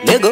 Lego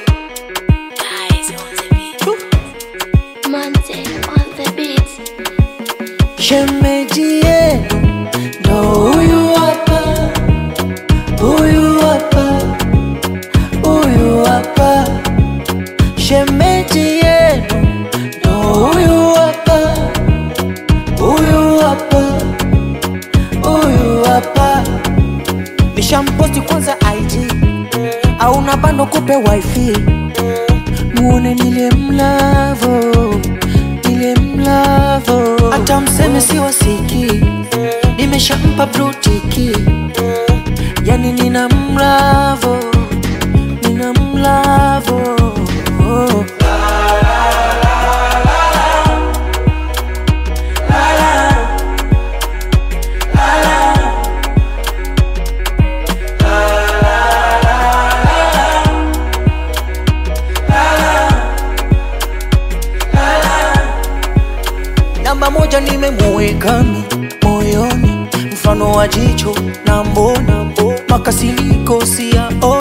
Monte on the beat. shemeji yenu ndo huyu hapa, huyu hapa, huyu hapa. Shemeji yenu ndo huyu hapa, huyu hapa, huyu hapa. Nishamposti kwanza IG au na bando kupe wifi muone nile mlavo nile mlavo hata mseme si wasiki nimeshampa brutiki yani nina mlavo nina mlavo namba moja nimemuwekami moyoni mfano wa jicho na mbona makasiliko siyaoni